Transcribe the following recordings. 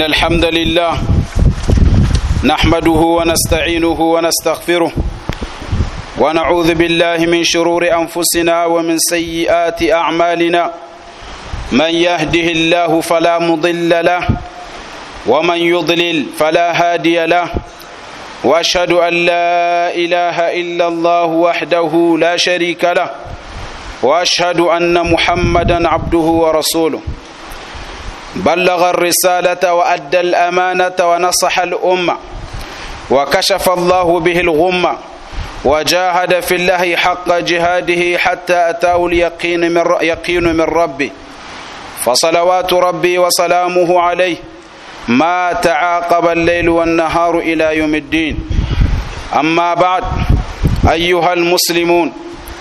إن الحمد لله نحمده ونستعينه ونستغفره ونعوذ بالله من شرور أنفسنا ومن سيئات أعمالنا من يهده الله فلا مضل له ومن يضلل فلا هادي له واشهد ان لا اله الا الله وحده لا شريك له واشهد ان محمدا عبده ورسوله بلغ الرساله وادى الامانه ونصح الامه وكشف الله به الغمه وجاهد في الله حق جهاده حتى اتاه اليقين من يقين من ربه فصلوات ربي وسلامه عليه ما تعاقب الليل والنهار الى يوم الدين اما بعد ايها المسلمون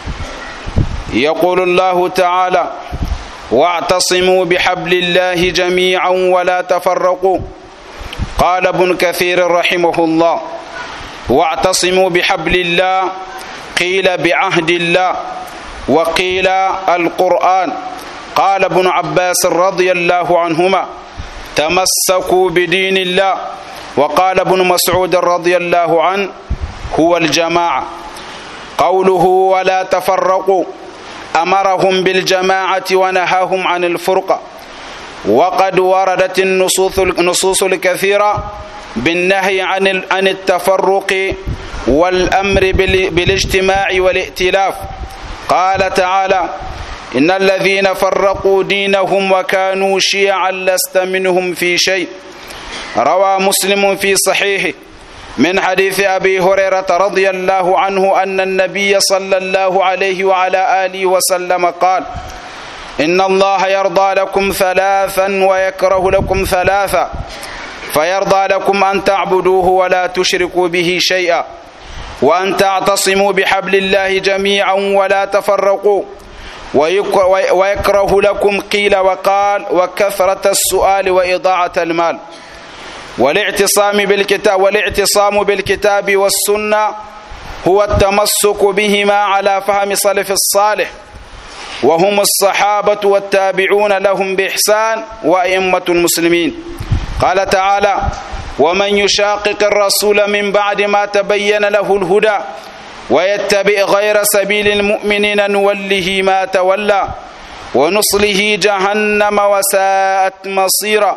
يقول الله تعالى واعتصموا بحبل الله جميعا ولا تفرقوا قال ابن كثير رحمه الله واعتصموا بحبل الله قيل بعهد الله وقيل القران قال ابن عباس رضي الله عنهما تمسكوا بدين الله وقال ابن مسعود رضي الله عنه هو الجماعه قوله ولا تفرقوا امرهم بالجماعه ونهاهم عن الفرقه وقد وردت النصوص النصوص الكثيره بالنهي عن عن التفرق والامر بالاجتماع والائتلاف قال تعالى ان الذين فرقوا دينهم وكانوا شيعا لست منهم في شيء روى مسلم في صحيحه من حديث ابي هريره رضي الله عنه ان النبي صلى الله عليه وعلى اله وسلم قال ان الله يرضى لكم ثلاثا ويكره لكم ثلاثا فيرضى لكم ان تعبدوه ولا تشركوا به شيئا وان تعتصموا بحبل الله جميعا ولا تفرقوا ويكره لكم قيل وقال وكثرة السؤال وإضاعة المال والاعتصام بالكتاب والاعتصام بالكتاب والسنة هو التمسك بهما على فهم سلف الصالح وهم الصحابة والتابعون لهم بإحسان وأئمة المسلمين قال تعالى ومن يشاقق الرسول من بعد ما تبين له الهدى ويتبع غير سبيل المؤمنين نوله ما تولى ونصله جهنم وساءت مصيرا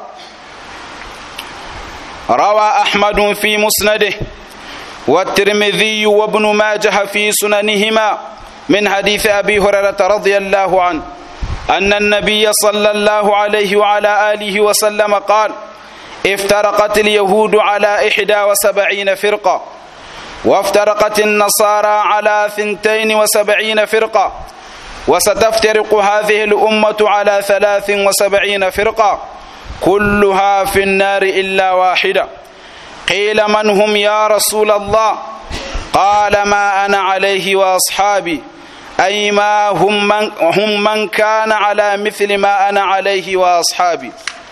روى احمد في مسنده والترمذي وابن ماجه في سننهما من حديث ابي هريره رضي الله عنه ان النبي صلى الله عليه وعلى اله وسلم قال افترقت اليهود على احدى وسبعين فرقه وافترقت النصارى على ثنتين وسبعين فرقة وستفترق هذه الأمة على ثلاث وسبعين فرقة كلها في النار إلا واحدة قيل من هم يا رسول الله قال ما أنا عليه وأصحابي أي ما هم من, هم من كان على مثل ما أنا عليه وأصحابي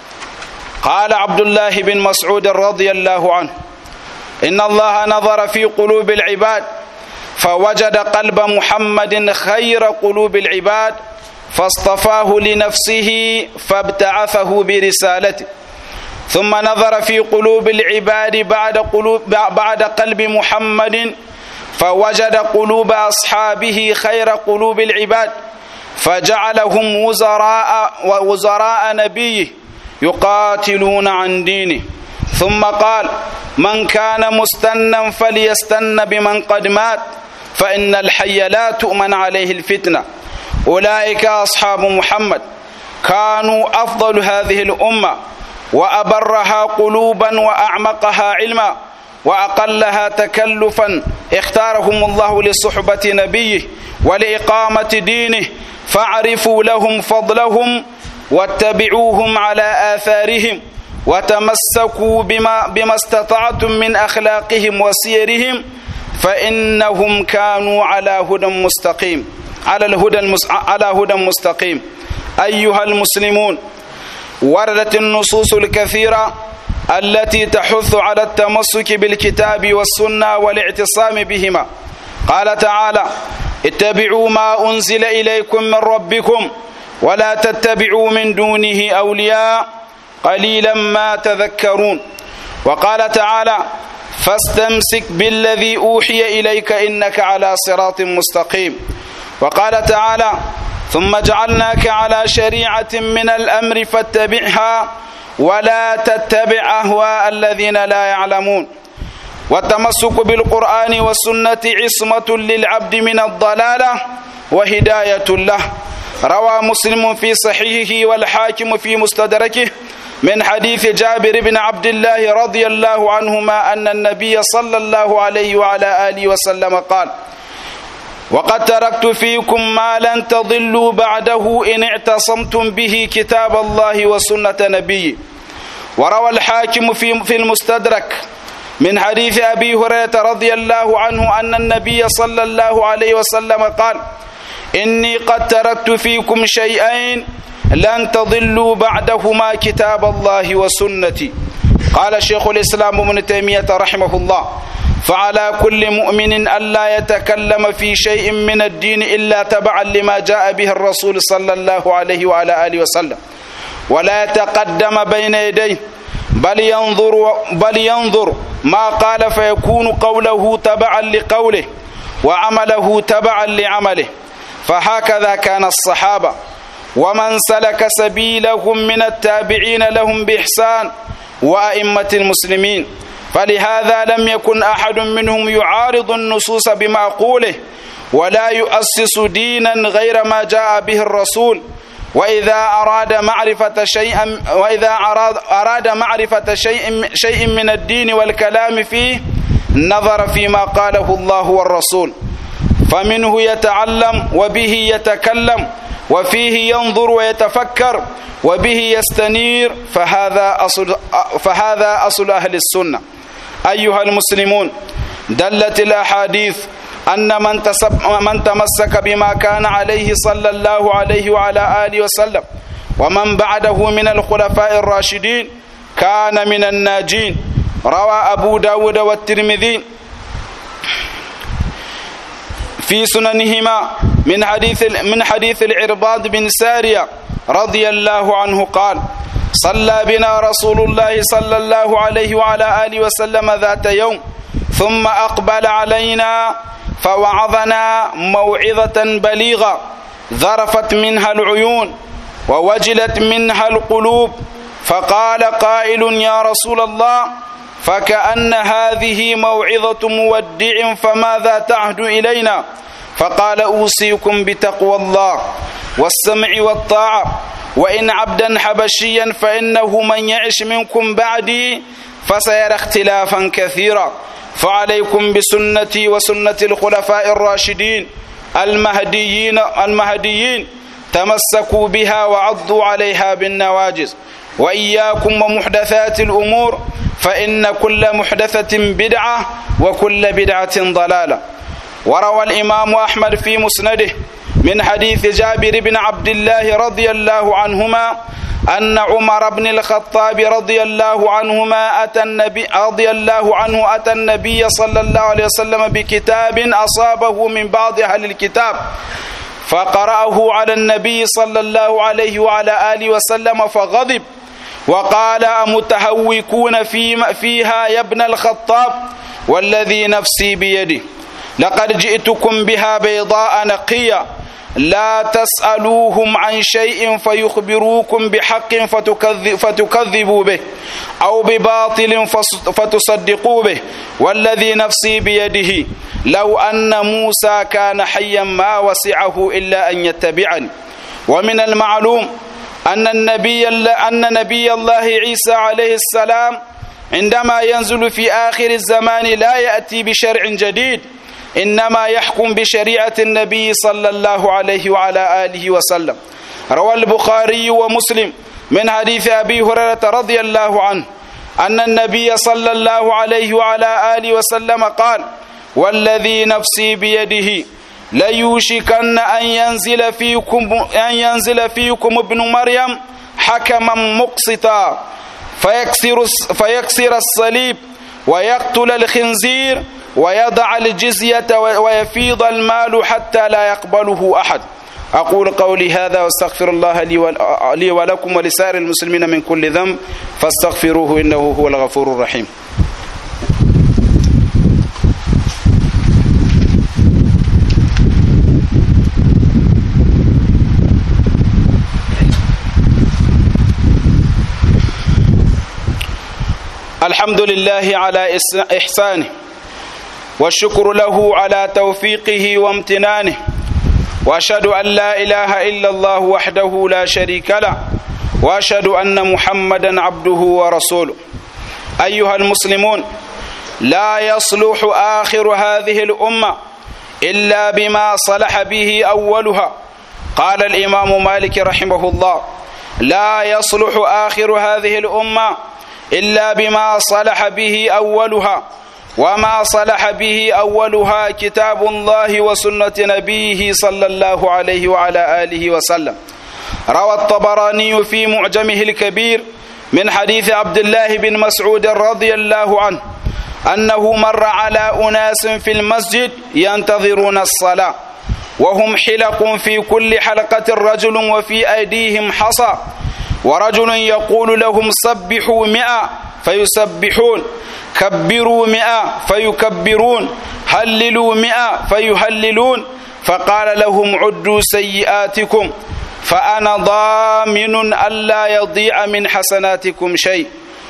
قال عبد الله بن مسعود رضي الله عنه إن الله نظر في قلوب العباد فوجد قلب محمد خير قلوب العباد فاصطفاه لنفسه فابتعثه برسالته ثم نظر في قلوب العباد بعد قلوب بعد قلب محمد فوجد قلوب أصحابه خير قلوب العباد فجعلهم وزراء ووزراء نبيه يقاتلون عن دينه ثم قال من كان مستنا فليستن بمن قد مات فإن الحي لا تؤمن عليه الفتنة أولئك أصحاب محمد كانوا أفضل هذه الأمة وأبرها قلوبا وأعمقها علما وأقلها تكلفا اختارهم الله لصحبة نبيه ولإقامة دينه فاعرفوا لهم فضلهم واتبعوهم على آثارهم وتمسكوا بما, بما استطعتم من أخلاقهم وسيرهم فإنهم كانوا على هدى مستقيم على الهدى المس... على هدى مستقيم أيها المسلمون وردت النصوص الكثيرة التي تحث على التمسك بالكتاب والسنة والاعتصام بهما قال تعالى اتبعوا ما أنزل إليكم من ربكم ولا تتبعوا من دونه أولياء قليلا ما تذكرون وقال تعالى فاستمسك بالذي أوحي إليك إنك على صراط مستقيم وقال تعالى ثم جعلناك على شريعة من الأمر فاتبعها ولا تتبع أهواء الذين لا يعلمون والتمسك بالقرآن والسنة عصمة للعبد من الضلالة وهداية له روى مسلم في صحيحه والحاكم في مستدركه من حديث جابر بن عبد الله رضي الله عنهما أن النبي صلى الله عليه وعلى آله وسلم قال وقد تركت فيكم ما لن تضلوا بعده إن اعتصمتم به كتاب الله وسنة نبيه وروى الحاكم في في المستدرك من حديث أبي هريرة رضي الله عنه أن النبي صلى الله عليه وسلم قال إني قد تركت فيكم شيئين لن تضلوا بعدهما كتاب الله وسنتي قال شيخ الإسلام ابن تيمية رحمه الله فعلى كل مؤمن ألا يتكلم في شيء من الدين إلا تبعا لما جاء به الرسول صلى الله عليه وعلى آله وسلم ولا يتقدم بين يديه بل ينظر بل ينظر ما قال فيكون قوله تبعا لقوله وعمله تبعا لعمله فهكذا كان الصحابة ومن سلك سبيلهم من التابعين لهم بإحسان وأئمة المسلمين فلهذا لم يكن أحد منهم يعارض النصوص بمعقوله ولا يؤسس دينا غير ما جاء به الرسول وإذا أراد معرفة شيئا وإذا أراد, أراد معرفة شيء شيء من الدين والكلام فيه نظر فيما قاله الله والرسول فمنه يتعلم وبه يتكلم وفيه ينظر ويتفكر وبه يستنير فهذا أصل فهذا أصل أهل السنة أيها المسلمون دلت الأحاديث أن من, من تمسك بما كان عليه صلى الله عليه وعلى آله وسلم ومن بعده من الخلفاء الراشدين كان من الناجين روى أبو داود والترمذي في سننهما من حديث من حديث العرباض بن سارية رضي الله عنه قال صلى بنا رسول الله صلى الله عليه وعلى آله وسلم ذات يوم ثم أقبل علينا فوعظنا موعظة بليغة ذرفت منها العيون ووجلت منها القلوب فقال قائل يا رسول الله فكأن هذه موعظة مودع فماذا تعهد إلينا فقال أوصيكم بتقوى الله والسمع والطاعة وإن عبدا حبشيا فإنه من يعش منكم بعدي فسيرى اختلافا كثيرا فعليكم بسنتي وسنة الخلفاء الراشدين المهديين المهديين تمسكوا بها وعضوا عليها بالنواجز وإياكم ومحدثات الأمور فإن كل محدثة بدعة وكل بدعة ضلالة وروى الإمام أحمد في مسنده من حديث جابر بن عبد الله رضي الله عنهما أن عمر بن الخطاب رضي الله عنهما أتى النبي رضي الله عنه أتى النبي صلى الله عليه وسلم بكتاب أصابه من بعض أهل الكتاب فقرأه على النبي صلى الله عليه وعلى آله وسلم فغضب وقال أمتهوكون في فيها يا ابن الخطاب والذي نفسي بيده لقد جئتكم بها بيضاء نقية لا تسألوهم عن شيء فيخبروكم بحق فتكذب فتكذبوا به أو بباطل فتصدقوا به والذي نفسي بيده لو أن موسى كان حيا ما وسعه إلا أن يتبعني ومن المعلوم أن النبي أن نبي الله عيسى عليه السلام عندما ينزل في آخر الزمان لا يأتي بشرع جديد إنما يحكم بشريعة النبي صلى الله عليه وعلى آله وسلم روى البخاري ومسلم من حديث أبي هريرة رضي الله عنه أن النبي صلى الله عليه وعلى آله وسلم قال والذي نفسي بيده ليوشكن أن ينزل فيكم أن ينزل فيكم ابن مريم حكما مقسطا فيكسر فيكسر الصليب ويقتل الخنزير ويضع الجزية ويفيض المال حتى لا يقبله أحد أقول قولي هذا واستغفر الله لي ولكم ولسائر المسلمين من كل ذنب فاستغفروه إنه هو الغفور الرحيم الحمد لله على إحسانه والشكر له على توفيقه وامتنانه واشهد ان لا اله الا الله وحده لا شريك له واشهد ان محمدا عبده ورسوله ايها المسلمون لا يصلح اخر هذه الامه الا بما صلح به اولها قال الامام مالك رحمه الله لا يصلح اخر هذه الامه الا بما صلح به اولها وما صلح به اولها كتاب الله وسنه نبيه صلى الله عليه وعلى اله وسلم روى الطبراني في معجمه الكبير من حديث عبد الله بن مسعود رضي الله عنه انه مر على اناس في المسجد ينتظرون الصلاه وهم حلق في كل حلقه رجل وفي ايديهم حصى ورجل يقول لهم سبحوا مئة فيسبحون كبروا مئة فيكبرون هللوا مئة فيهللون فقال لهم عدوا سيئاتكم فأنا ضامن ألا يضيع من حسناتكم شيء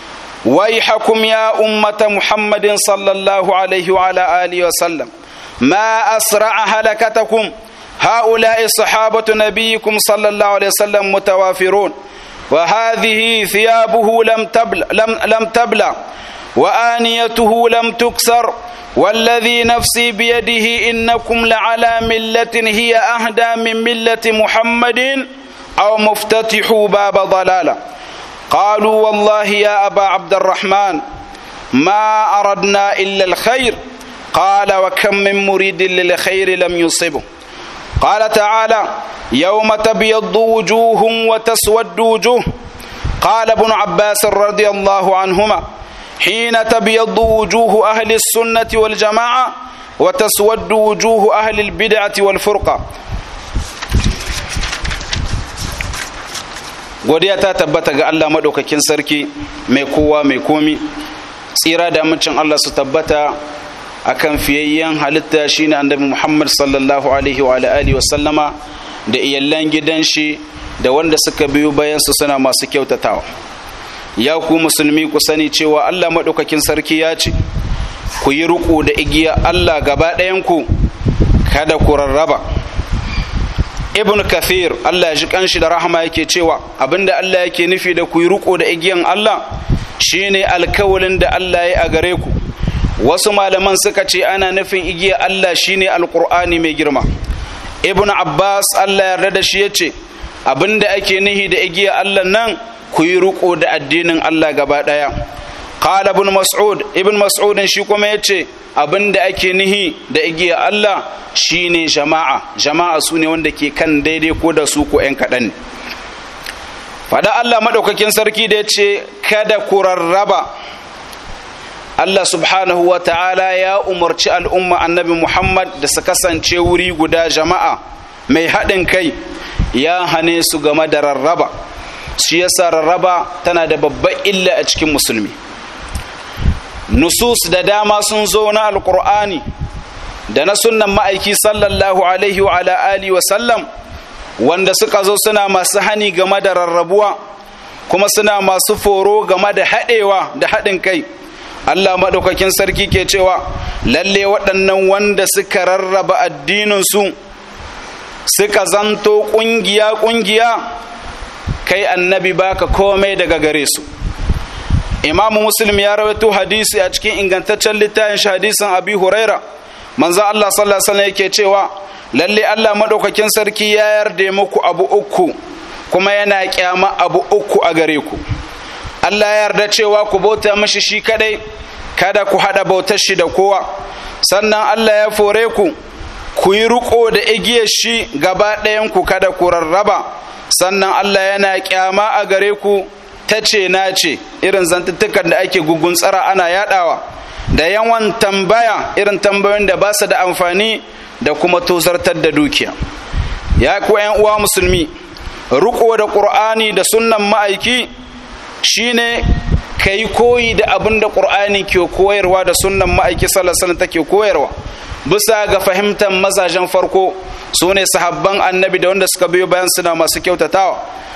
ويحكم يا أمة محمد صلى الله عليه وعلى آله وسلم ما أسرع هلكتكم هؤلاء صحابة نبيكم صلى الله عليه وسلم متوافرون وهذه ثيابه لم تبلى لم, لم تبلى وآنيته لم تكسر والذي نفسي بيده إنكم لعلى ملة هي أهدى من ملة محمد أو مفتتحوا باب ضلالة قالوا والله يا أبا عبد الرحمن ما أردنا إلا الخير قال وكم من مريد للخير لم يصبه قال تعالى يوم تبيض وجوه وتسود وجوه قال ابن عباس رضي الله عنهما حين تبيض وجوه أهل السنة والجماعة وتسود وجوه أهل البدعة والفرقة godiya ta tabbata ga Allah maɗaukakin sarki mai kowa mai komi tsira da amincin Allah su tabbata akan fiyayyen halitta shine annabi Muhammad sallallahu alaihi wa alihi wa sallama da iyallan gidan shi da wanda suka biyo bayan su suna masu kyautatawa ya ku musulmi ku sani cewa Allah maɗaukakin sarki ya ce ku yi riƙo da igiya Allah gaba ɗayan ku kada ku rarraba ibn kathir Allah ya ji kanshi da rahama yake cewa abinda Allah yake nufi da ku yi riƙo da igiyan Allah shine alkawalin da Allah ya a gare ku wasu malaman suka ce ana nufin igiya Allah shine alqur'ani mai girma ibn abbas Allah yarda da shi yace abinda ake nihi da igiya Allah nan ku yi riko da addinin Allah gaba daya qala ibn mas'ud ibn mas'ud shi kuma yace abinda ake nihi da igiya Allah shine jama'a jama'a su ne wanda ke kan daidai ko da su ko ƴan kaɗan fada Allah madaukakin sarki da yace kada ku rarraba Allah subhanahu wa ta'ala ya umarci al'umma annabi Muhammad da su kasance wuri guda jama'a mai haɗin kai ya hane su game da rarraba shi yasa rarraba tana da babban illa a cikin musulmi nusus da dama sun zo na alkur'ani da na sunnan ma'aiki sallallahu alaihi wa alihi wa sallam wanda suka zo suna masu hani game da rarrabuwa kuma suna masu foro game da haɗewa da haɗin kai Allah maɗaukakin sarki ke cewa lalle waɗannan wanda suka rarraba addininsu suka zanto ƙungiya-ƙungiya kai annabi baka komai daga gare su imamu muslim ya rawaito hadisi a cikin ingantaccen littafin shi hadisin abi huraira manzo Allah sallallahu alaihi yake cewa lalle Allah maɗaukakin sarki ya yarda muku abu uku kuma yana kyama abu uku a gare ku Allah ya yarda cewa ku bauta mashi shi kadai kada ku hada bautar shi da kowa sannan Allah ya fore ku ku yi riko da igiyar shi gaba ɗayan ku kada ku rarraba sannan Allah yana kyama a gare ku ta ce na ce irin zantuttukan da ake gugun tsara ana yadawa da yawan tambaya irin tambayoyin da ba su da amfani da kuma tozartar da dukiya ya ku ƴan uwa musulmi riko da qur'ani da sunnan ma'aiki shine kai koyi da abin da qur'ani ke koyarwa da sunnan ma'aiki sallallahu alaihi wasallam take koyarwa bisa ga fahimtar mazajen farko su ne sahabban annabi da wanda suka biyo bayan suna masu kyautatawa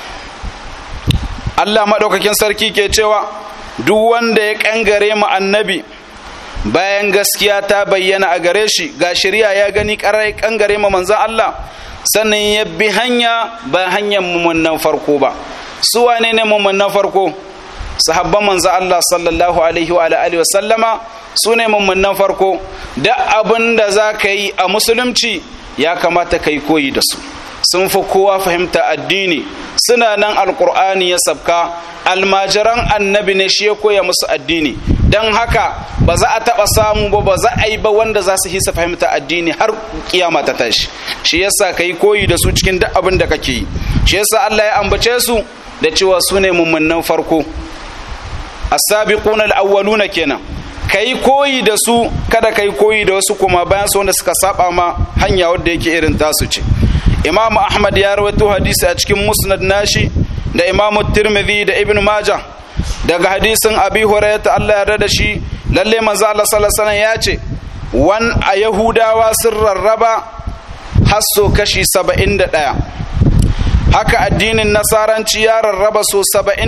Allah maɗaukakin sarki ke cewa duk wanda ya ƙangare mu annabi bayan gaskiya ta bayyana a gare shi ga shirya ya gani ƙarar ƙangare mu manzan Allah sannan ya bi hanya ba hanyar mummunan farko ba su wane ne mummunan farko sahabban manzan Allah sallallahu alaihi wa alihi wa sallama su ne mummunan farko da abin da za ka yi a musulunci ya kamata ka yi koyi da su sun fi kowa fahimta addini suna nan alkur'ani ya sabka almajiran annabi ne shi ya koya musu addini don haka ba za a taɓa samu ba ba za a yi ba wanda za su hisa fahimta addini har kiyama ta tashi shi yasa ka yi koyi da su cikin duk abin da kake yi shi yasa Allah ya ambace su da cewa su ne mummunan farko as-sabiquna al-awwaluna kenan kai koyi da su kada kai koyi da wasu kuma bayan su wanda suka saba ma hanya wadda yake irin tasu ce imamu ahmad ya rawaito hadisi a cikin musnad nashi da imamu tirmidhi da ibn majah daga hadisin abi hurairah Allah ya da shi lalle manzo Allah sallallahu alaihi ya ce wan a yahudawa sun rarraba hasso kashi 71 haka addinin nasaranci ya rarraba so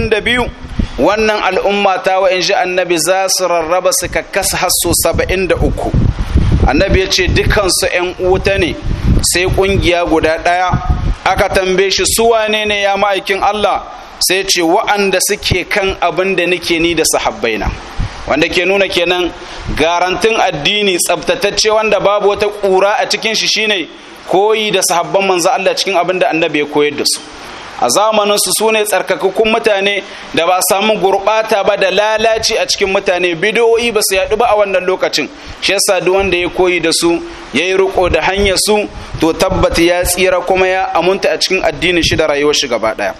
72 wannan al'umma ta wa in ji annabi za su rarraba su kakkasa hasso saba'in da uku annabi ya ce dukansu ‘yan wuta ne sai ƙungiya guda ɗaya aka tambaye shi su wane ne ya ma'aikin Allah sai ce wa'anda suke kan abin da nake ni da sahabbaina wanda ke nuna kenan garantin addini tsabtatacce wanda babu wata ƙura a cikin shi shine koyi da sahabban manzo Allah cikin abin da annabi ya koyar da su a zamaninsu su ne tsarkakakkun mutane da ba samu gurɓata ba da lalaci a cikin mutane bidiyoyi ba su yaɗu ba a wannan lokacin shi yasa duk wanda ya koyi da su ya yi riko da hanyar su to tabbata ya tsira kuma ya amunta a cikin addinin shi da rayuwar shi gaba ɗaya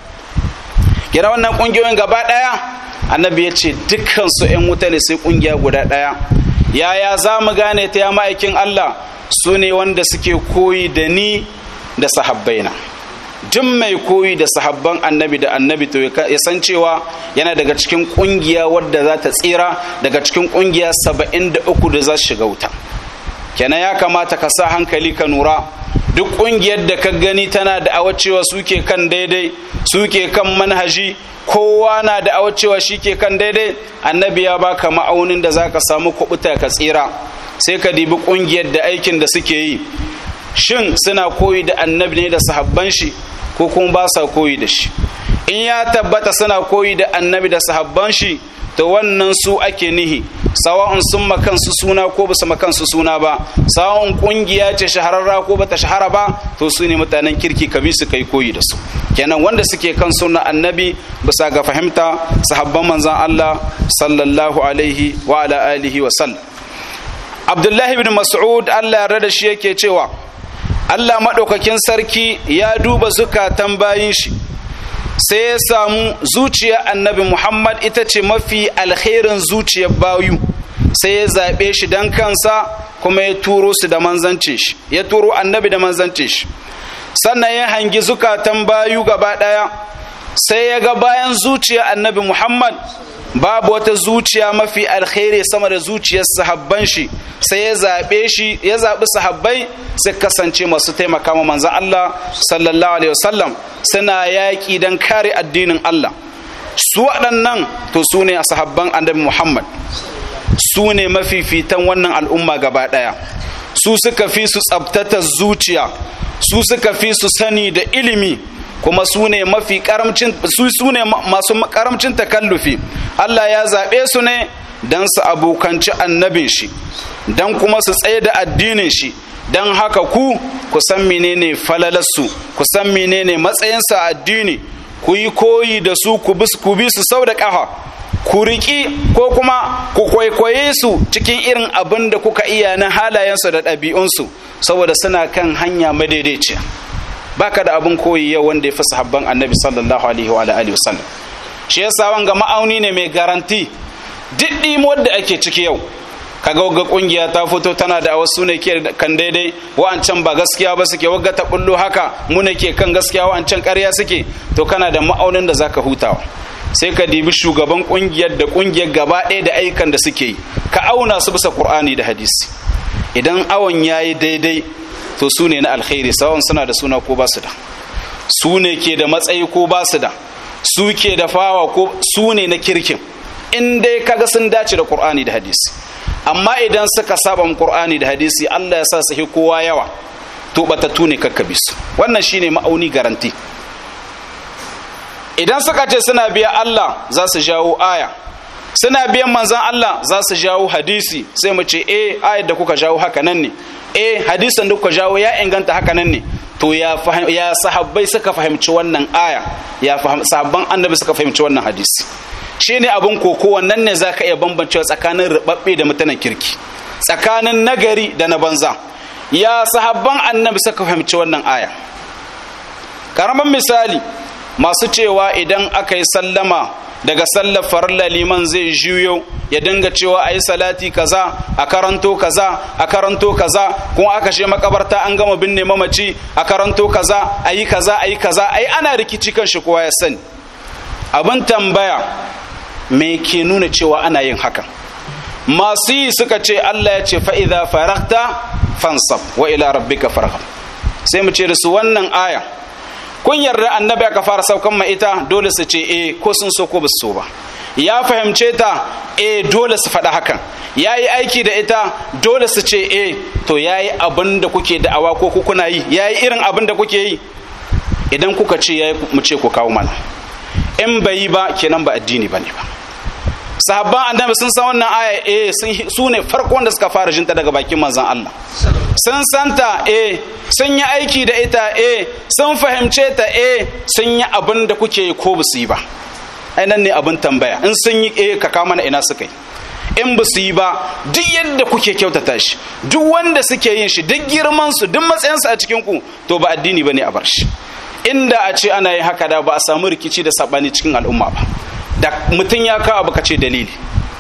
kira wannan ƙungiyoyin gaba ɗaya annabi ya ce dukkan su ƴan wuta ne sai ƙungiya guda ɗaya yaya za mu gane ta ya ma'aikin Allah su ne wanda suke koyi da ni da sahabbaina duk mai koyi da sahabban annabi da annabi to ya san cewa yana daga cikin kungiya wadda za ta tsira daga cikin kungiya saba'in da uku da za su shiga wuta kenan ya kamata ka sa hankali ka nura duk kungiyar da ka gani tana da awacewa suke kan daidai suke kan manhaji kowa na da awacewa shi ke kan daidai annabi ya baka ma'aunin da za ka samu kubuta ka tsira sai ka dibi kungiyar da aikin da suke yi shin suna koyi da annabi ne da sahabban shi ko kuma ba sa koyi da shi in ya tabbata suna koyi da annabi da sahabban shi to wannan su ake nihi sawa'un sun makansu suna ko ba su makansu suna ba sawa'un kungiya ce shahararra ko bata shahara ba to su ne mutanen kirki ka bi su kai koyi da su kenan wanda suke kan sunna annabi bisa ga fahimta sahabban manzon Allah sallallahu alaihi wa ala alihi wa sallam Abdullahi ibn Mas'ud Allah ya rada shi yake cewa Allah maɗaukakin sarki ya duba zukatan bayin shi sai ya samu zuciyar annabi Muhammad ita ce mafi alherin zuciyar bayu sai ya zaɓe shi don kansa kuma ya turo su da manzance shi ya turo annabi da manzance shi sannan ya hangi zukatan bayu gaba ɗaya sai ya ga bayan zuciyar annabi Muhammad babu wata zuciya mafi alkhairi sama da zuciyar sahabban shi sai ya zaɓe shi ya zaɓi sahabbai su kasance masu taimaka ma manzan Allah sallallahu alaihi wasallam suna yaƙi don kare addinin Allah su waɗannan to su ne a sahabban annabi Muhammad su ne mafifitan wannan al'umma gaba ɗaya su suka fi su tsabtata zuciya su suka fi su sani da ilimi kuma su ne mafi karamcin su su ne masu karamcin takallufi Allah ya zaɓe su ne don su abokanci annabin shi don kuma su tsaye da addinin shi don haka ku ku san menene falalarsu ku san menene matsayinsa a addini ku yi koyi da su ku bi su sau da ƙafa ku riƙi ko kuma ku kwaikwaye su cikin irin abin da kuka iya na halayensu da ɗabi'unsu saboda suna kan hanya madaidaiciya baka da abin koyi yau wanda ya fi sahabban annabi sallallahu alaihi wa alihi wasallam shi yasa wanga ma'auni ne mai garanti duk wadda ake ciki yau kaga wagga kungiya ta fito tana da wasu ne ke kan daidai wa'ancan ba gaskiya ba suke wagga ta bullo haka mu ne ke kan gaskiya wa'ancan ƙarya suke to kana da ma'aunin da zaka hutawa sai ka dibi shugaban kungiyar da kungiyar gaba ɗaya da aikan da suke yi ka auna su bisa qur'ani da hadisi idan awon yayi daidai to su ne na alkhairi sawan suna da suna ko ba su da su ne ke da matsayi ko ba su da su ke da fawa ko su ne na kirkin in dai kaga sun dace da qur'ani da hadisi amma idan suka saba qur'ani da hadisi Allah ya sa su kowa yawa to batattu ne kakkabi su wannan shine ma'auni garanti idan suka ce suna biya Allah za su jawo aya suna biyan manzan Allah za su jawo hadisi sai mu ce eh ayar da kuka jawo haka nan ne eh hadisin da kuka jawo ya inganta haka nan ne to ya ya sahabbai suka fahimci wannan aya ya sahabban annabi suka fahimci wannan hadisi shine abun koko wannan ne zaka iya bambancewa tsakanin rubabbe da mutanen kirki tsakanin nagari da na banza ya sahabban annabi suka fahimci wannan aya karaman misali masu cewa idan aka yi sallama daga sallar farilla liman zai juyo ya dinga cewa a yi salati kaza a karanto kaza a karanto kaza kuma aka she makabarta an gama binne mamaci a karanto kaza a yi kaza a yi kaza ai ana rikici kan shi kowa ya sani abin tambaya me ke nuna cewa ana yin hakan masu yi suka ce Allah ya ce fa'iza farakta fansab wa ila rabbika farghab sai mu ce da su wannan aya kun yarda annabi aka fara saukan ma ita dole su ce eh ko sun so ko ba su so ba ya fahimce ta eh dole su faɗa hakan ya yi aiki da ita dole su ce eh to ya yi abin da kuke da'awa ko kuna yi ya yi irin abin da kuke yi idan kuka ce ya yi mu ce ku kawo mana in bai yi ba kenan ba addini ba ne ba sahabban annabi sun san wannan aya eh su ne farkon da suka fara jinta daga bakin manzon Allah sun santa eh sun yi aiki da ita eh sun fahimce ta eh sun yi abin da kuke yi ko basu yi ba nan ne abin tambaya in sun yi eh ka kama na ina suka yi in ba su yi ba duk yadda kuke kyautata shi duk wanda suke yin shi duk girman su duk matsayin su a cikin ku to ba addini bane a bar shi inda a ce ana yin haka da ba a samu rikici da sabani cikin al'umma ba da mutum ya kawo abu kace dalili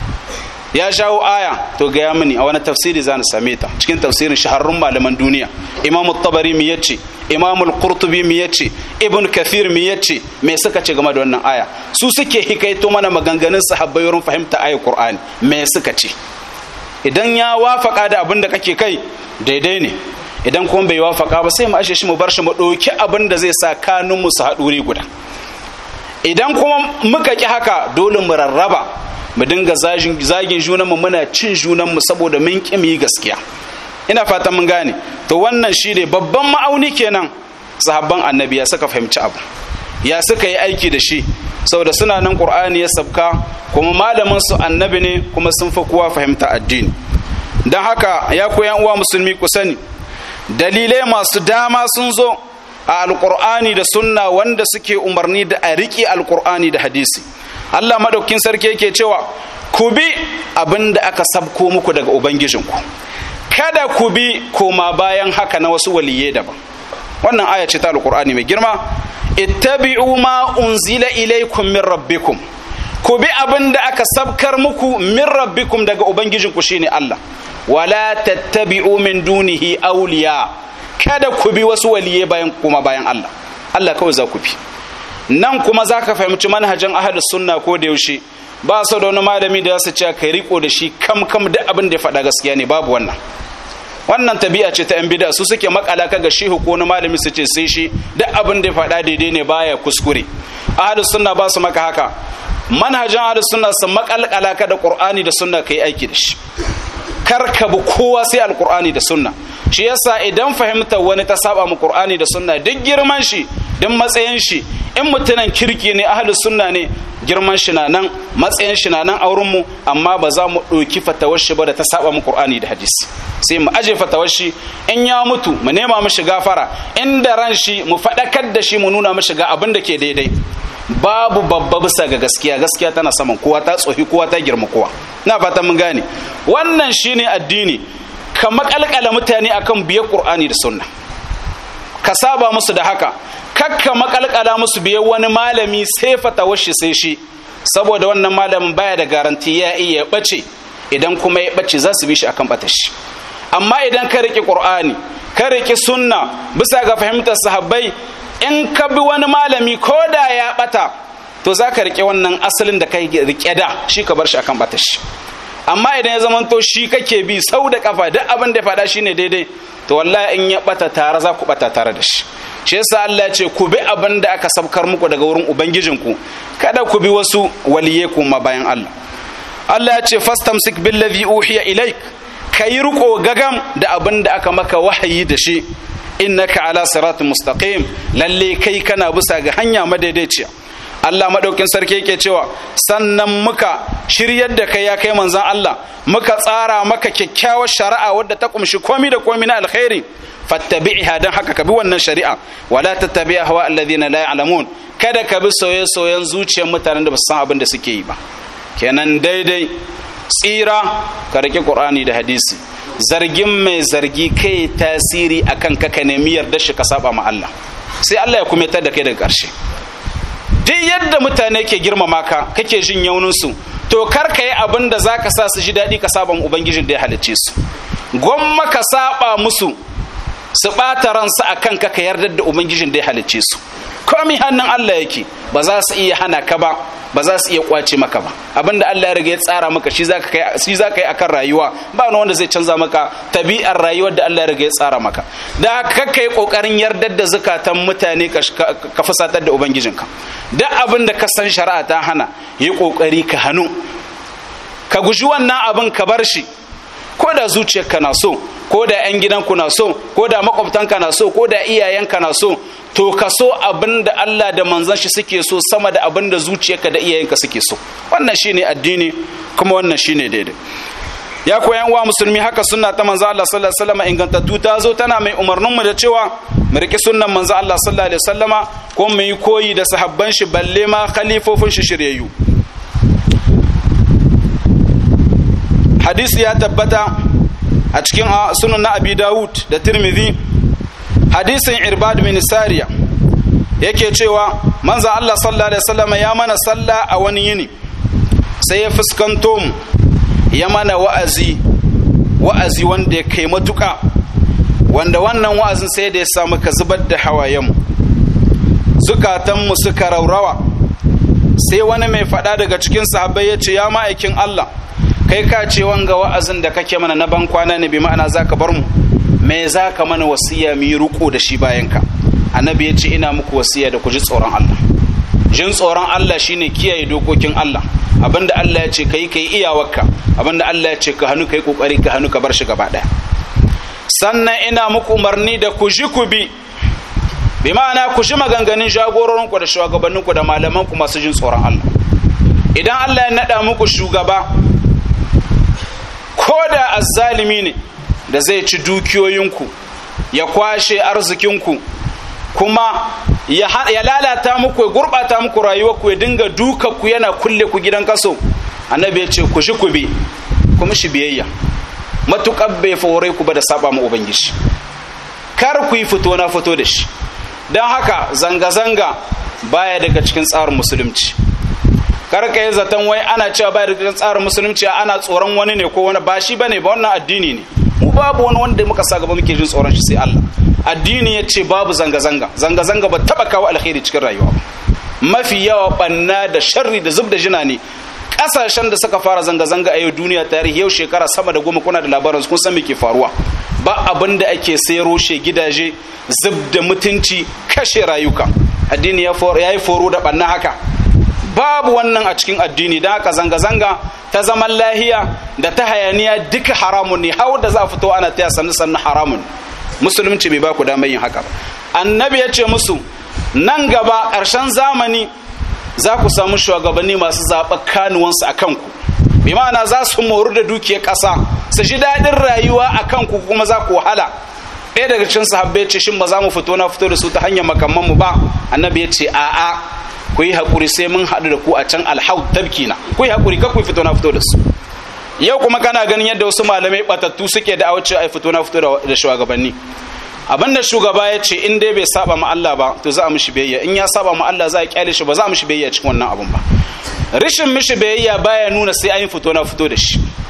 ya shawo aya to gaya mini a wani tafsiri za same ta cikin tafsirin shahararrun malaman duniya imamu tabari mi yace imamu al-qurtubi mi yace ibn kathir mi yace me suka ce game da wannan aya su suke hikaito mana maganganun sahabbai wurin fahimta ayar qur'ani me suka ce idan ya wafaka da abin da kake kai daidai ne idan kuma bai wafaka ba sai mu ashe shi mu bar shi mu ɗauki abin da zai sa kanun mu su haɗuri guda idan kuma muka ki haka dole mu rarraba mu dinga zagin junanmu muna cin junanmu saboda mun ƙi mu yi gaskiya ina fatan mun gane to wannan shi ne babban ma'auni kenan sahabban annabi ya suka fahimci abu ya suka yi aiki da shi saboda suna nan qur'ani ya sabka kuma malamin su annabi ne kuma sun fi kowa fahimta addini don haka ya koyan uwa musulmi ku sani dalilai masu dama sun zo a alkur'ani da sunna wanda suke umarni da a riƙe alkur'ani da hadisi Allah madaukin sarki yake cewa ku bi abin da aka sabko muku daga ubangijinku kada ku bi koma bayan haka na wasu waliye daban wannan aya ce ta alkur'ani mai girma ittabi'u ma unzila ilaykum min rabbikum ku bi abin da aka sabkar muku min rabbikum daga ubangijinku shine Allah wala tattabi'u min dunihi awliya kada ku bi wasu waliye bayan kuma bayan Allah Allah kawai za ku bi nan kuma za ka fahimci manhajin ahlus sunna ko da yaushe ba su da wani malami da su ce kai riko da shi kam kam duk abin da ya faɗa gaskiya ne babu wannan wannan tabi'a ce ta yan bid'a su suke makala ka ga shehu ko wani malami su ce sai shi duk abin da ya faɗa daidai ne baya kuskure ahlus sunna ba su maka haka manhajin ahlus sunna su makalkala ka da qur'ani da sunna kai aiki da shi kar ka bi kowa sai alqur'ani da sunna shi yasa idan fahimtar wani ta saba mu qur'ani da sunna duk girman shi duk matsayin shi in mutunan kirki ne ahlus sunna ne girman shi na nan matsayin shi na nan auren mu amma ba za mu ɗauki fatawar shi ba da ta saba mu qur'ani da hadisi sai mu aje fatawar shi in ya mutu mu nema mishi gafara inda ran shi mu faɗakar da shi mu nuna mishi ga abin da ke daidai babu babba bisa ga gaskiya gaskiya tana saman kowa ta tsohi kowa ta girma kowa na fatan mun gane wannan shine addini ka makalkala mutane akan biyar qur'ani da sunna ka saba musu da haka kakka makalkala musu biyar wani malami sai fatawar shi sai shi saboda wannan malamin baya da garanti ya iya bace idan kuma ya bace za su bi shi akan bata shi amma idan ka riƙe qur'ani ka riƙe sunna bisa ga fahimtar sahabbai in ka bi wani malami ko da ya bata to za ka riƙe wannan asalin da ka riƙe da shi ka bar shi akan bata shi amma idan ya zamanto shi kake bi sau da kafa duk abin da faɗa shine daidai to wallahi in ya bata tare za ku bata tare da shi shi yasa Allah ya ce ku bi abin da aka sabkar muku daga wurin ubangijinku kada ku bi wasu waliye kuma bayan Allah Allah ya ce fastamsik billazi uhiya ilaik kayi riko gagam da abin da aka maka wahayi da shi innaka ala siratin mustaqim lalle kai kana bisa ga hanya madaidaiciya Allah madaukin sarki yake cewa sannan muka shiryar da kai ya kai manzon Allah muka tsara maka kyakkyawar shari'a wadda ta kumshi komi da komi na alkhairi fattabi'ha dan haka ka bi wannan shari'a wala tattabi'a hawa alladhina la ya'lamun kada ka bi soye-soyen zuciyar mutanen da ba su san abin da suke yi ba kenan daidai tsira ka rike qur'ani da hadisi zargin mai zargi kai tasiri akan ka ka nemi yarda shi ka saba ma Allah sai Allah ya kumetar da kai daga ƙarshe duk yadda mutane ke girmama ka kake jin yauninsu to kar ka yi abin da za ka sa su ji daɗi ka saba ubangijin da ya halicce su gwamma ka saba musu su ɓata ransu a kan ka ka yarda da ubangijin da ya halicce su komi hannun Allah yake ba za su iya hana ka ba ba za su iya kwace maka ba abinda Allah ya riga ya tsara maka shi zaka kai shi zaka yi akan rayuwa ba wani wanda zai canza maka tabi'ar rayuwar da Allah ya riga ya tsara maka da ka kai kokarin yardar da zakatan mutane ka fusatar da ubangijinka duk abin da ka san shari'a ta hana yi kokari ka hannu ka guji wannan abin ka bar shi ko da zuciyarka na so ko da 'yan gidanku na so ko da makwabtanka na so ko da iyayenka na so to ka so abin da Allah da manzon shi suke so sama da abin da zuciyarka da iyayenka suke so wannan shine addini kuma wannan shine daidai ya koyan wa musulmi haka sunna ta manzo Allah sallallahu alaihi wasallam ingantattu ta zo tana mai umarnin mu da cewa mu riki sunnan manzo Allah sallallahu alaihi wasallama ko mu yi koyi da sahabban shi balle ma khalifofin shi shiryayyu hadisi ya tabbata a cikin sunan na abi dawud da tirmidhi hadisin irbad bin sariya yake cewa manzo Allah sallallahu alaihi wasallam ya mana sallah a wani yini sai ya fuskanto mu ya mana wa'azi wa'azi wanda ya kai matuka wanda wannan wa'azin sai da ya samu ka zubar da hawayenmu zukatanmu suka raurawa sai wani mai faɗa daga cikin sahabbai ya ce ya ma'aikin Allah kai ka ce wanga wa'azin da kake mana na ban kwana ne bi ma'ana zaka bar mu me zaka mana wasiya mu yi riko da shi bayan ka annabi ya ce ina muku wasiya da ku ji tsoron Allah jin tsoron Allah shine kiyaye dokokin Allah abinda Allah ya ce kai kai iyawarka abinda Allah ya ce ka hannu kai kokari ka hannu ka bar shi gaba daya sannan ina muku umarni da ku ji ku bi bi ma'ana ku ji maganganun jagororinku da shugabanninku da malamanku masu jin tsoron Allah idan Allah ya nada muku shugaba ko da azzalimi ne da zai ci dukiyoyinku ya kwashe arzikinku kuma ya lalata muku ya gurɓata muku rayuwarku ya dinga duka ku yana kulle ku gidan kaso annabi ya ce ku shi ku bi kuma shi biyayya matuƙar bai fore ku ba da saba ma ubangiji kar ku yi fito na fito da shi don haka zanga-zanga baya daga cikin tsarin musulunci kar ka yi zaton wai ana cewa baya daga cikin tsarin musulunci ana tsoron wani ne ko wani ba shi bane ba wannan addini ne mu babu wani wanda muka sa gaba muke jin tsoron shi sai Allah addini ya ce babu zanga-zanga zanga-zanga ba taba kawo alkhairi cikin rayuwa ba mafi yawa banna da sharri da zub da jina ne kasashen da suka fara zanga-zanga a yau duniya tarihi yau shekara sama da goma kuna da labarin kun san me ke faruwa ba abin da ake sai roshe gidaje zub da mutunci kashe rayuka addini ya yi foro da banna haka babu wannan a cikin addini don haka zanga-zanga ta zaman lahiya da ta hayaniya duka haramun ne hau da za a fito ana taya sannu sannu haramun musulunci bai ba ku damar yin haka ba annabi ya ce musu nan gaba ƙarshen zamani za ku samu shugabanni masu zaɓar kanuwansu a kanku bi ma'ana za su moru da dukiyar ƙasa su ji daɗin rayuwa a kanku kuma za ku wahala ɗaya daga cikin sahabbai ce shin ba za mu fito na fito da su ta hanyar makamman mu ba annabi ya ce a'a ku yi haƙuri sai mun haɗu da ku a can alhau tabkina ku yi haƙuri ka ku fito na fito da su yau kuma kana ganin yadda wasu malamai batattu suke da awace a fito na fito da shugabanni abinda shugaba ya ce in dai bai saba ma Allah ba to za a mishi biyayya in ya saba ma Allah za a kyale shi ba za a mishi biyayya cikin wannan abun ba rishin mishi biyayya baya nuna sai an yi fito na fito da shi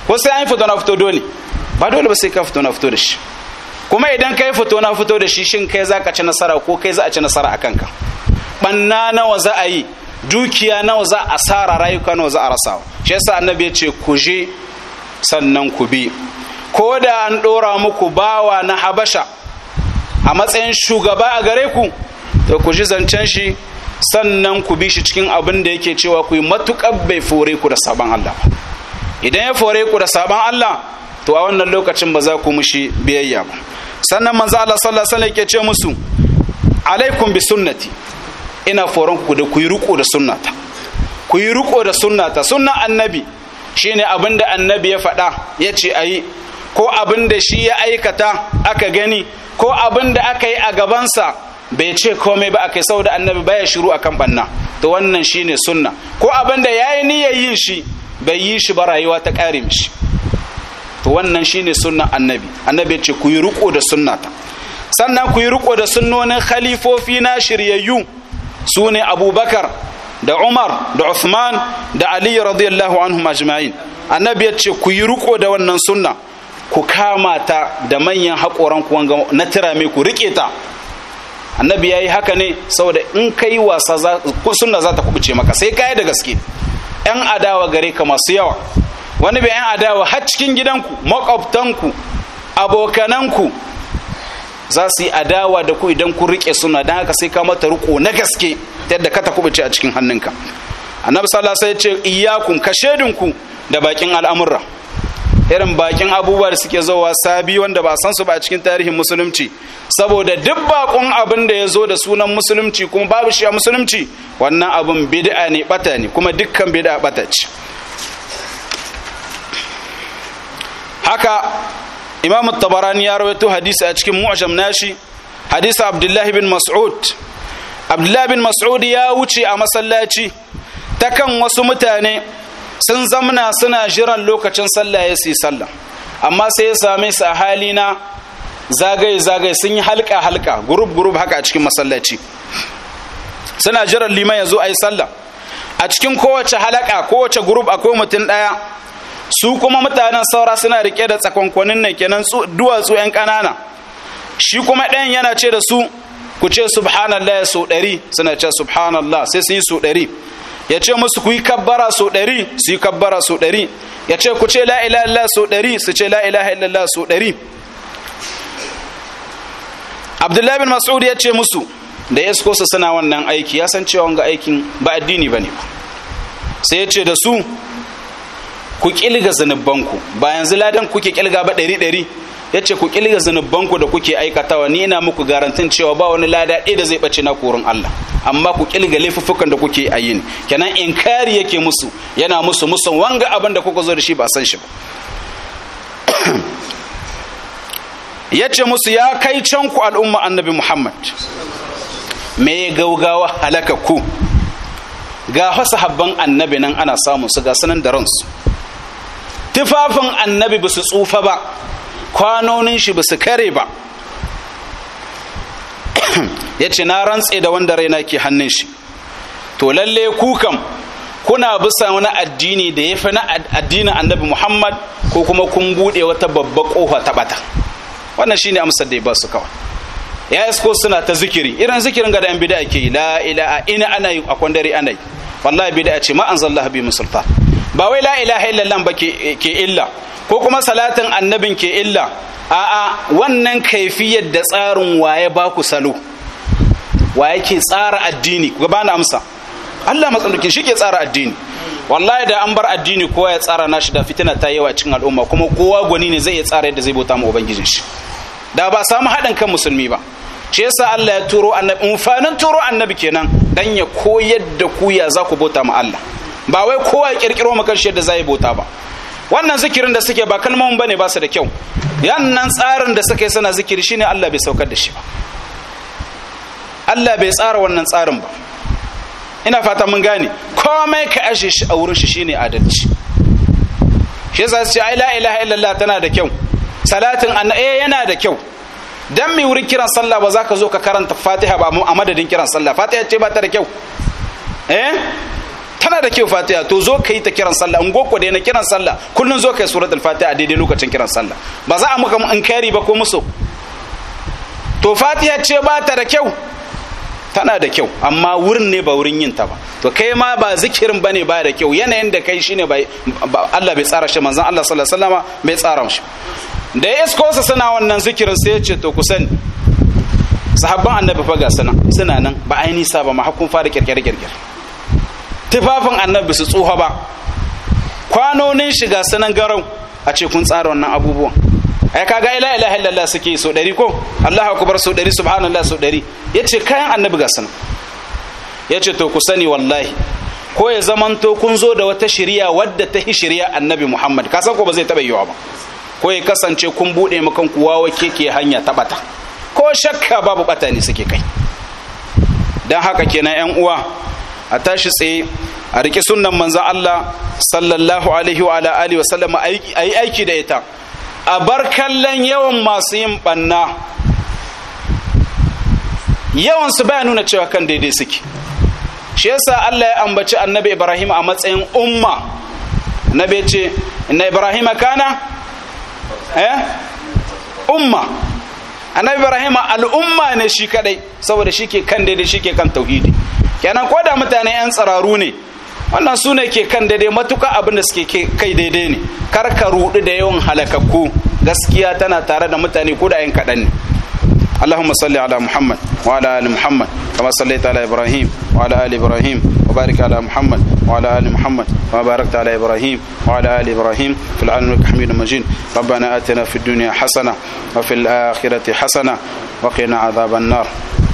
ko sai an fito na fito dole ba dole ba sai ka fito na fito da shi kuma idan kai fito na fito da shi shin kai za ka ci nasara ko kai za a ci nasara a kanka banna nawa za a yi dukiya nawa za a asara rayuka nawa za a rasa shi yasa annabi ya ce ku je sannan ku bi ko da an dora muku bawa na habasha a matsayin shugaba a gare ku to ku ji zancen shi sannan ku bi shi cikin abin da yake cewa ku yi matuƙar bai fore ku da sabon Allah ba idan ya fore ku da sabon Allah to a wannan lokacin ba za ku mushi biyayya ba sannan manzo Allah sallallahu alaihi wasallam yake ce musu alaikum bi sunnati ina foron ku da ku yi riko da sunnata ku yi riko da sunnata sunnan annabi shine abin da annabi ya faɗa ya ce ayi ko abin da shi ya aikata aka gani ko abin da aka yi a gabansa bai ce komai ba akai saboda annabi baya shiru akan banna to wannan shine sunna ko abin da yayi niyyar yin shi bai yi shi ba rayuwa ta kare mishi to wannan shine sunnan annabi annabi ya ce ku yi riko da sunnata sannan ku yi riko da sunnonin khalifofi na shiryayyu su ne abubakar da umar da uthman da ali radiyallahu anhum ajma'in annabi ya ce ku yi riko da wannan sunna ku kama ta da manyan haƙoran ku wanga na tirame ku rike ta annabi ya yi haka ne saboda in ka yi wasa sunna za ta kubuce maka sai ka yi da gaske yan adawa gare ka masu yawa wani bai yan adawa har cikin gidanku makwabtanku abokananku za su yi adawa da ku idan kun rike suna don haka sai ka mata riko na gaske yadda ka ta kubuce a cikin hannunka annabi sallallahu alaihi wasallam ya ce iyyakum ka shedinku da bakin al'amurra irin bakin abubuwa da suke zowa sabi wanda ba san su ba a cikin tarihin musulunci saboda duk bakon abin da ya zo da sunan musulunci kuma babu shi a musulunci wannan abin bid'a ne bata ne kuma dukkan bid'a bata ce haka imam tabarani ya rawaito hadisi a cikin mu'jam nashi hadisi abdullahi bin mas'ud abdullahi bin mas'ud ya wuce a masallaci ta kan wasu mutane sun zamna suna jiran lokacin sallah ya su sallah amma sai ya same su a hali na zagaye zagaye sun yi halka halka gurub gurub haka a cikin masallaci suna jiran liman ya zo a yi sallah a cikin kowace halaka kowace gurub akwai mutum ɗaya su kuma mutanen saura suna rike da tsakonkwanin nan kenan duwatsu yan ƙanana shi kuma ɗayan yana ce da su ku ce subhanallah sau ɗari suna ce subhanallah sai su yi sau ɗari ya ce musu ku yi kabbara sau ɗari su yi kabbara sau ɗari ya ce ku ce la ilaha illallah sau ɗari su ce la ilaha illallah sau ɗari abdullahi bin mas'ud ya ce musu da ya su suna wannan aiki ya san cewa wanga aikin ba addini ba ne ba sai ya ce da su ku kilga zunubanku ba yanzu ladan kuke kilga ba ɗari ɗari ya ce ku kilga zunubanku da kuke aikatawa ni ina muku garantin cewa ba wani lada ɗaya da zai ɓace na korin Allah amma ku kilga laifuffukan da kuke a yin kenan inkari yake musu yana musu musan wanga abin da kuka zo da shi ba san shi ba ya ce musu ya kai can ku al'umma annabi muhammad me gaugawa halaka ku ga wasu habban annabi nan ana samun su ga sanan da ransu tufafin annabi ba su tsufa ba kwanonin shi ba su kare ba ya ce na rantse da wanda raina ke hannun shi to lalle kukan kuna bisa wani addini da ya fi na addinin annabi muhammad ko kuma kun buɗe wata babba ƙofa ta ɓata wannan shine amsar da ya ba su kawai ya isko suna ta zikiri irin zikirin ga da yan bid'a ke yi la ilaha ina ana yi a kwandare ana yi wallahi bid'a ce ma anzalallahu bi musulta ba wai la ilaha illallah ba ke illa ko kuma salatin annabin ke illa a'a wannan kaifiyar da tsarin waye ba ku salo waye ke tsara addini ku bani amsa Allah matsalukin shi ke tsara addini wallahi da an bar addini kowa ya tsara nashi da fitina ta yawa cikin al'umma kuma kowa gwani ne zai iya tsara yadda zai bauta ma ubangijin shi da ba samu haɗin kan musulmi ba shi yasa Allah ya turo annabi umfanin turo annabi kenan dan ya koyar da ku ya za ku bauta ma Allah ba wai kowa ya kirkiro maka shi yadda zai bauta ba wannan zikirin da suke ba kalmomin bane ba su da kyau yannan tsarin da suka yi suna zikiri shine Allah bai saukar da shi ba Allah bai tsara wannan tsarin ba ina fata mun gane komai ka ashe shi a wurin shi shine adalci shi yasa su ce ai la ilaha illallah tana da kyau salatin anna eh yana da kyau dan mai wurin kiran sallah ba za ka zo ka karanta fatiha ba a madadin kiran sallah fatiha ce ba ta da kyau eh tana tana da kyau fatiha to zo ka yi ta kiran sallah in goko da na kiran sallah kullun zo ka yi suratul fatiha daidai lokacin kiran sallah ba za a maka in kari ba ko musu to fatiha ce ba ta da kyau tana da kyau amma wurin ne ba wurin yin ta ba to kai ma ba zikirin bane ba da kyau yanayin da kai shine bai Allah bai tsara shi manzon Allah sallallahu alaihi wasallama bai tsara shi da ya isko su suna wannan zikirin sai ya ce to ku sani sahabban annabi fa ga suna suna nan ba ai nisa ba ma hakun fara kirkire kirkire tufafin annabi su tsuha ba kwanonin shiga sunan garau a ce kun tsara wannan abubuwan ai kaga ila ilaha illallah suke so dari ko Allahu akbar so dari subhanallah so dari yace kayan annabi ga sunan yace to ku sani wallahi ko ya zamanto kun zo da wata shari'a wadda ta hi shari'a annabi Muhammad ka san ko ba zai taba yiwa ba ko ya kasance kun bude makan ku wawa keke hanya ta bata ko shakka babu bata ne suke kai dan haka kenan yan uwa a tashi tsaye a rike sunnan manzon Allah sallallahu alaihi wa ala alihi wa sallam ayi aiki da ita a bar kallon yawan masu yin banna yawan su baya nuna cewa kan daidai suke shi yasa Allah ya ambaci annabi Ibrahim a matsayin umma annabi ce inna Ibrahim kana eh umma annabi Ibrahim al'umma ne shi kadai saboda shi ke kan daidai shi ke kan tauhidi kenan ko da mutane yan tsararu ne wannan su ne ke kan daidai matuka abin da suke kai daidai ne kar ka rudu da yawan halakakku gaskiya tana tare da mutane ko da yan kaɗan ne اللهم صل على محمد وعلى ال محمد كما صليت على ابراهيم وعلى ال ابراهيم وبارك على محمد وعلى ال محمد كما باركت على ابراهيم وعلى ال ابراهيم في العالمين حميد مجيد ربنا اتنا في الدنيا حسنه وفي الاخره حسنه وقنا عذاب النار